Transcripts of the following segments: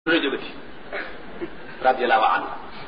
lu la jógati radiallahu anhu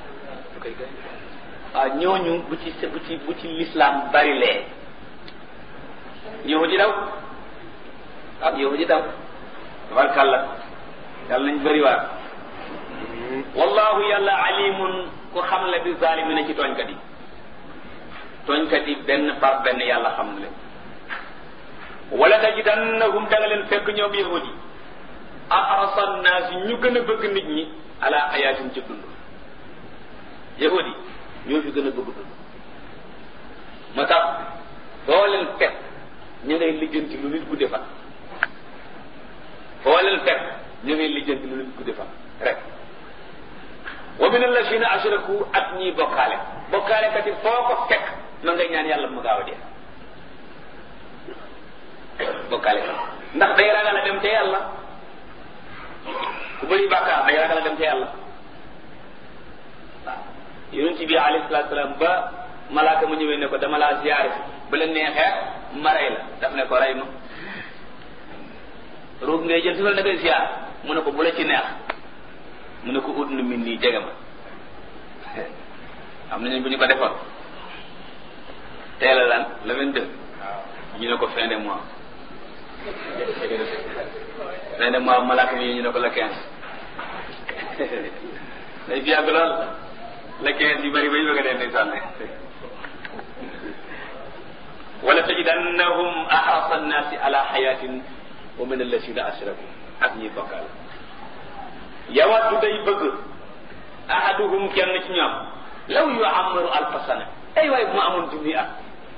waaw ñooñu bu ci bu ci bu ci lislaam bari lee yow di daw waaw yow di daw tabarkàlla yàlla nañ bëri waar wallahu yàlla alimun ku xam la bi zalimina ci tooñkat yi tooñkat yi benn par benn yàlla xam na leen wala tajidannahum da nga leen fekk ñoom yahudi ahrasa naas ñu gën a bëgg nit ñi ala xayaatin ci dund yahudi ñoo fi gën a bëgg dund moo tax foo leen fekk ñu ngay lijjanti lu nit gudde fan foo leen fekk ñu ngay lijjanti lu nit gudde fan rek wa min allazina ashraku ak ñiy bokkaale bokkaale kat yi foo ko fekk ma ngay ñaan yàlla mu gaaw a dee bokkaale kat ndax day ragal a dem ca yàlla ku bëri bàkkaar day ragal a dem ca yàlla waaw yonent bi alayhi salaatu salaam ba malaaka mu ñëwee ne ko dama laa ziyaare si ba la neexee ma rey la daf ne ko rey ma ruug ngay jël si wala da ngay ziyaar mu ne ko bu la ci neex mu ne ko ut nu min nii jege ma am nañu bu ñu ko defoon teel a lan le vingt-deux ñu ne ko fin de mois fin de mois malaaka mi ñu ne ko le quinze day fi yàgg lool le quinze yu bëri ba ñu bëgg a dee ndeysaan wala tajidannahum ahrasa annaasi ala xayatin wa min allasina ashraku ak ñiy bokkaal yawaddu day bëgg ahaduhum kenn ci ñoom law yu amaru alfa sana ay waay bu ma amoon junni at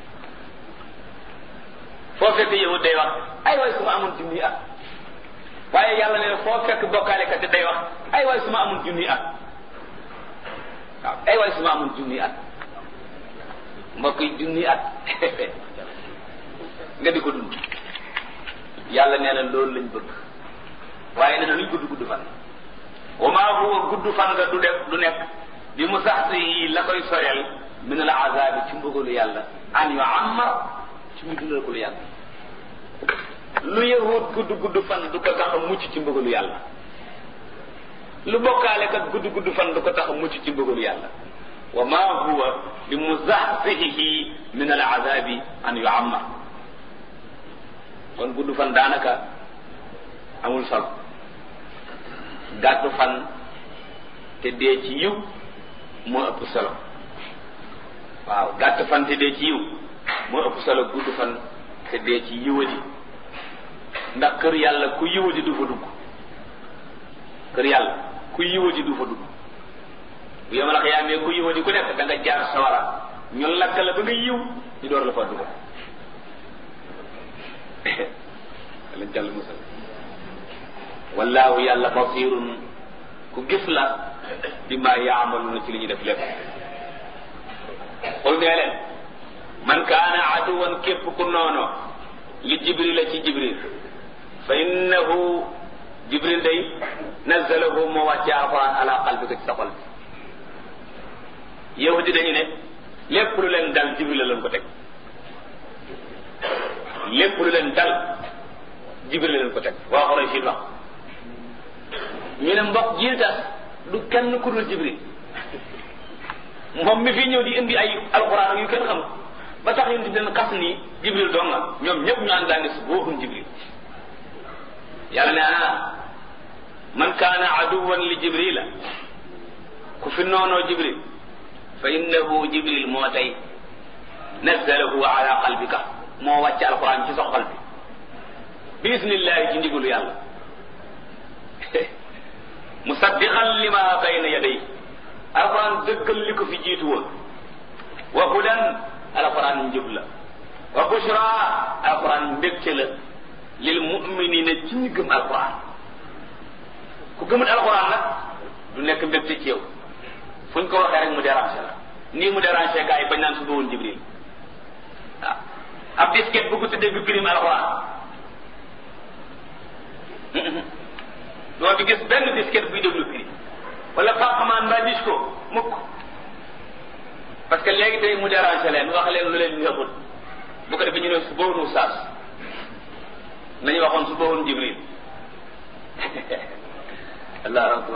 foo fekk yahud day wax ay waay su ma amoon junni at waaye yàlla ne foo fekk bokkaale kat day wax ay waay su ma amoon junni at waaw ay waay su ma amoon junni at mbokk yi junni at nga di ko dund yàlla nee na loolu lañ bëgg waaye nee na luñ gudd gudd fan wa maa huwa gudd fan nga du def du nekk bi mu sax si la koy soreel min al azabi ci mbugalu yàlla an yu ammar ci mu dundal ko lu yàlla lu yahut gudd gudd fan du ko tax a mucc ci mbugalu yàlla lu bokkaale kat gudd gudd fan du ko tax a mucc ci mbugalu yàlla wa maa huwa bi muzahzihi min al azabi an yu ammar kon gudd fan daanaka amul solo gàttu fan te dee ci yiw moo ëpp solo waaw gàtt fan te dee ci yiw moo ëpp solo gudd fan te dee ci yiwadi ndax kër yàlla ku yiwadi du fa dugg kër yàlla ku yiwadi du fa dugg bu yemal xiyaamee ku yiwadi ku nekk da nga jaar sawara ñu lakk la ba nga yiw ñu door la fa dugg lañ jàll musal wallaahu yàlla basirun ku gis la bi ma yaamaluna ci li ñu def lépp xul nee leen man kaana aduwan képp ku noono li jibril la ci jibril fa innahu jibril day nazalahu moo wàcce alquran ala qalbika ci sa xol bi yahudi dañu ne lépp lu leen dal jibril la leen ko teg lépp lu leen dal jibril la leen ko teg waa xoroy siin wax ñu ne mbokk jiil tas du kenn ku dul jibril moom mi fi ñëw di indi ay alxuraan yu kenn xam ba tax ñu di leen xas ni jibril dong nga ñoom ñëpp ñu ànd daangi su booxum jibril yàlla ne ah man kaana aduwan li jibrila ku fi noonoo jibril fa innahu jibril moo tey nazalahu ala qalbika moo wàcc alxuraan ci sa xol bi bi isnillahi ci ndigalu yàlla musaddiqan lima bayna yaday alquran dëggal li ko fi jiitu woon wa hudan alquran njub la wa bushra alquran mbégte la lil muminina ci ñu gëm alquran ku gëmul alquran nag du nekk mbégte ci yow fu ñu ko waxee rek mu déranger la nii mu déranger gars yi bañ naan suba woon jibril waaw ab disket bu ko tuddee bi prime alquran doo fi gis benn disket buy déglu prix wala fàqamaan mbaa dis ko mukk parce que léegi tey mu déranger leen wax leen lu leen neexul bu ko defee ñu ne su boonu saas nañu waxoon su boonu jibril allahu akbar